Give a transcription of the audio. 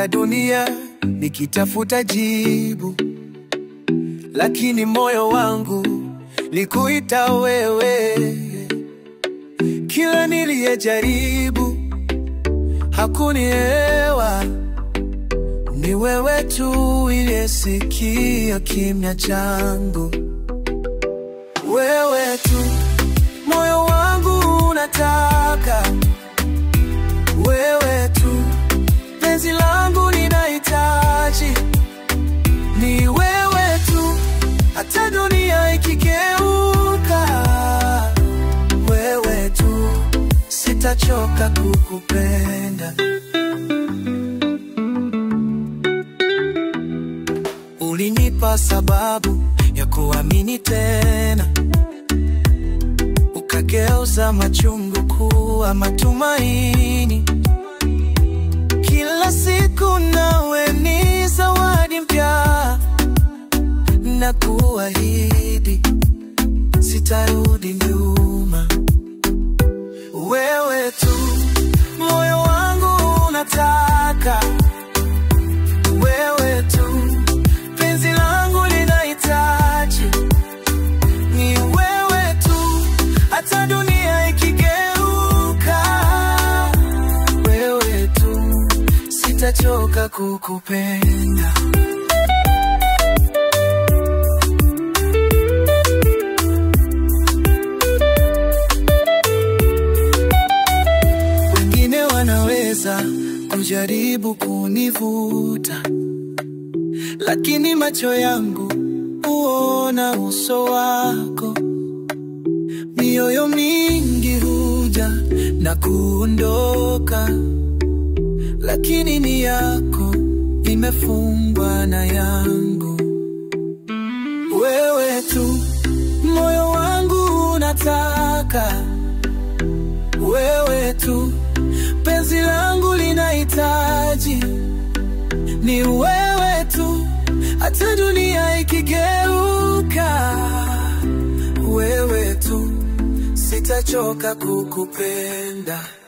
Nilizunguka dunia nikitafuta jibu, lakini moyo wangu likuita wewe. Kila niliyejaribu hakunielewa, ni wewe tu uliyesikia kimya changu. Wewe tu moyo wangu unataka, wewe tu penzi langu linahitaji, ni wewe tu hata dunia ikigeuka, wewe tu sitachoka kukupenda. Ulinipa sababu ya kuamini tena, ukageuza machungu kuwa matumaini. Kila siku nawe ni zawadi mpya, na kuahidi sitarudi nyuma. Wewe tu moyo wangu unataka, wewe tu penzi langu linahitaji, ni wewe tu hata dunia ikigeuka, wewe tu sitachoka kukupenda. Wengine wanaweza kujaribu kunivuta, lakini macho yangu huona uso wako. Mioyo mingi huja na kuondoka, lakini ni yako imefungwa na yangu. Wewe tu moyo wangu unataka, wewe tu penzi langu linahitaji, ni wewe tu hata dunia ikigeuka, wewe tu sitachoka kukupenda.